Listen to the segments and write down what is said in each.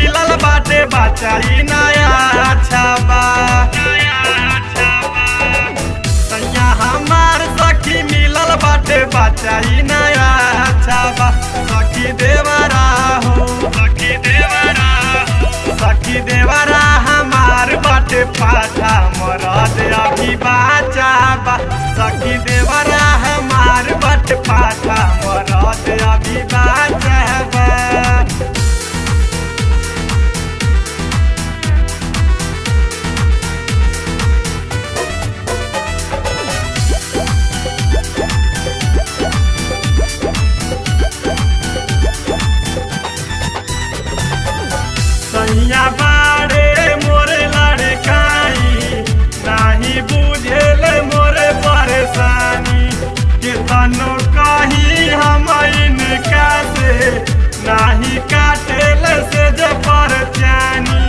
मिलल बाटे बच्चा ई नया अच्छा बा सैया हमार सखी मिलल बाटे बच्चा ई नया अच्छा बा सखी देवरा हो सखी देवरा हो सखी देवरा हमार बाटे पाछा मरद अभी बाचा बा सखी देवरा हमार बाटे पाछा मरद अभी बाचा बा सैया बाड़े मोरे लड़काई नाही बुझेल मोरे परेशानी केतनो कही हम इनका से नाही काटेल से जे परचानी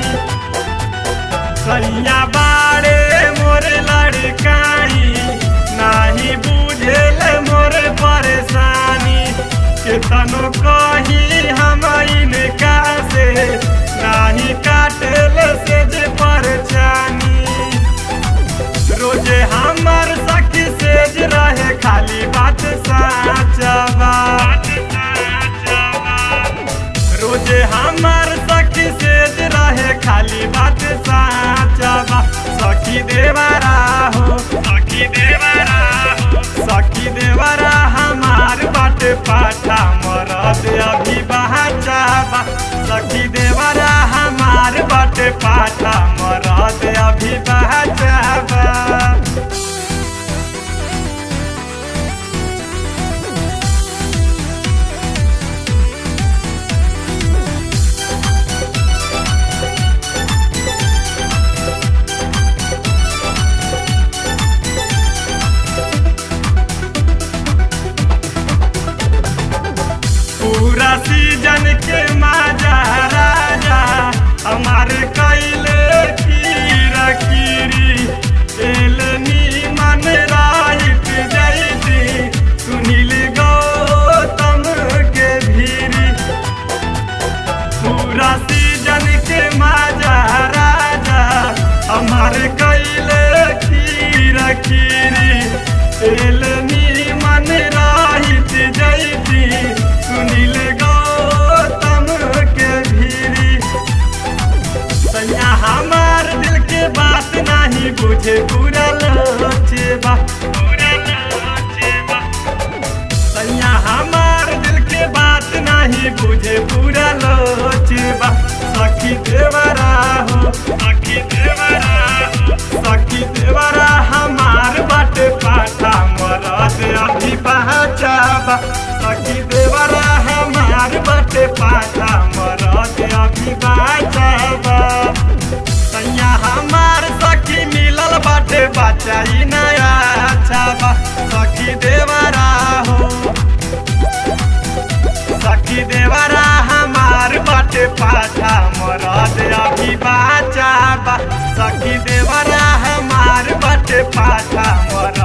सैया बाड़े मोरे लड़काई नाही बुझेल मोरे परेशानी केतनो कही हम इनका से नाही काटेल से जे परचानी रोजे हमर सखी सेज रहे खाली बात साचबा रोजे हमर सखी सेज रहे खाली बात साचबा सखी देवरा हो सखी देवरा हो सखी देवरा हमार बाटे पाठा मरद अभी बहाचाबा सखी देवरा हमार बाटे पाठा मरद अभी बहाचाबा पूरा सीजन के माजा राजा हमारे कैले कीरा कीरी एल नीमन राहित जैती सुनील गौतम के भीरी पूरा सीजन के माजा राजा हमारे कैले कीरा कीरी एल नीमन राहित जैती सुनील गौतम के भीरी सैया हमार दिल के बात नहीं बुझे पूरा लोचे बा पूरा लोचे बा सैया हमार दिल के बात नहीं बुझे पूरा लोचे बा सखी देवरा हो सखी देवरा हो सखी देवरा हमार बाटे पाठा मरद अभी पहचाबा सखी देवरा हमार बाटे पाठा मरद अभी बचाबा सैया हमार सखी मिलल बाटे बच्चा ई नया अच्छा बा सखी देवरा हो सखी देवरा हमार बाटे पाछा मरद अभी बाचा बा सखी देवरा हमार बाटे पाछा मरद